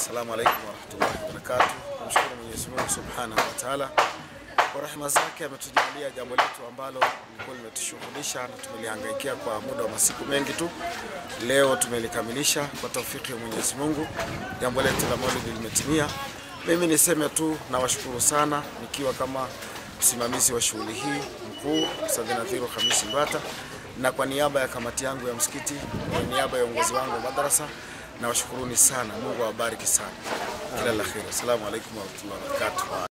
Assalamu alaikum warahmatullahi wabarakatuh. Namshukuru Mwenyezi Mungu subhanahu wa taala kwa rehema zake ametujalia jambo letu ambalo lilikuwa limetushughulisha na tumelihangaikia kwa muda wa masiku mengi tu. Leo tumelikamilisha kwa taufiki ya Mwenyezi Mungu, jambo letu la maulidi limetimia. Mimi niseme tu nawashukuru sana, nikiwa kama msimamizi wa shughuli hii mkuu Ustadh Nadhiru Hamisi Mbata, na kwa niaba ya kamati yangu ya msikiti, kwa niaba ya uongozi wangu wa madrasa nawashukuruni sana. Mungu awabariki sana, kila la kheri. Assalamu alaikum warahmatullahi wabarakatuh.